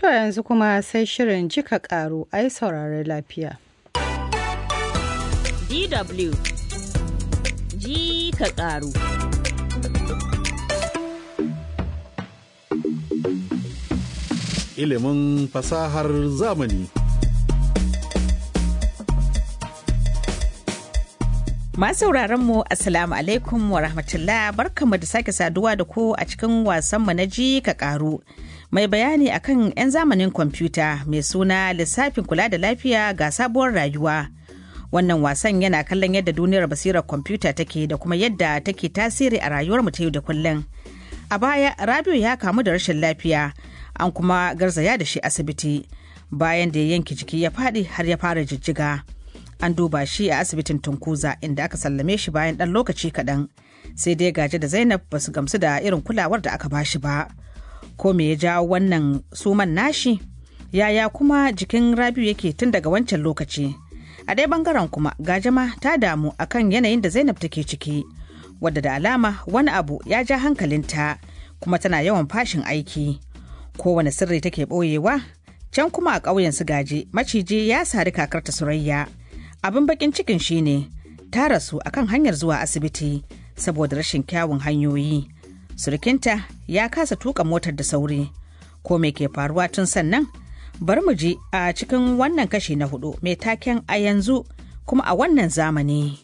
To yanzu kuma sai shirin jika karu ai saurari lafiya. DW ji ka karu. Ilimin fasahar zamani. Masu mu Assalamu alaikum wa rahmatullah barkamu da sake saduwa da ku a cikin wasanmu na ji ka karu. Mai bayani akan 'yan zamanin kwamfuta mai suna lissafin kula da lafiya ga sabuwar rayuwa. Wannan wasan yana kallon yadda duniyar basirar kwamfuta take da kuma yadda take tasiri a rayuwar mu ta yau da kullum. A baya Rabiu ya kamu da rashin lafiya an kuma garzaya da shi asibiti bayan da ya yanke jiki ya faɗi har ya fara jijjiga. an duba shi a asibitin tunkuza inda aka sallame shi bayan ɗan lokaci kaɗan sai dai gaje da zainab ba su gamsu da irin kulawar da aka bashi ba ko me ya jawo wannan suman nashi yaya kuma jikin rabiu yake tun daga wancan lokaci a dai bangaren kuma gajama ta damu akan yanayin da zainab take ciki wadda da alama wani abu ya ja hankalinta kuma tana yawan fashin aiki kowane sirri take ɓoyewa can kuma a ƙauyen su gaje maciji ya sari kakarta surayya abin bakin cikin shine ta rasu akan hanyar zuwa asibiti saboda rashin kyawun hanyoyi surukinta ya kasa tuka motar da sauri ko me ke faruwa tun sannan bari mu ji a cikin wannan kashi na hudu mai taken a yanzu kuma a wannan zamani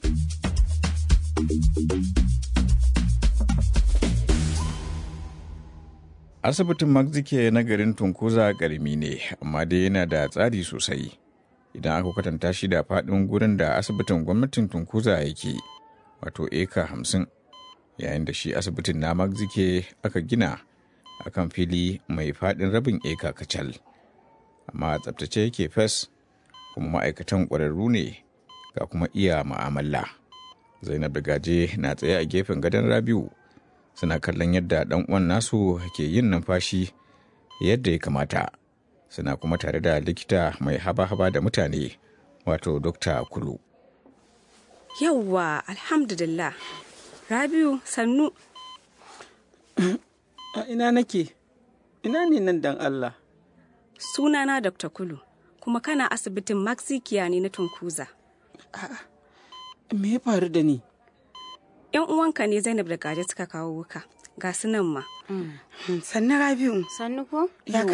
asibitin magzike na garin tunkuza karami ne amma dai yana da tsari sosai idan aka kwatanta shi da faɗin gurin da asibitin gwamnatin tunkuza yake wato eka hamsin yayin da shi asibitin na magzike aka gina akan fili mai faɗin rabin eka kacal amma tsabtace yake fes kuma ma'aikatan ƙwararru ne ga kuma iya ma'amala zainab da gaje na tsaye a gefen gadon rabiu suna kallon yadda ɗan uwan nasu ke yin numfashi yadda ya kamata suna kuma tare da likita mai haba-haba da mutane wato dokta kulu yawwa alhamdulillah rabiu sannu a ina nake ina ne nan dan allah sunana dr kulu kuma kana asibitin maxikiya ne na tunkuza me ya faru da ni yan uwanka ne zainab da gaje suka kawo wuka ga su nan ma sannu rabiu sannu ko ya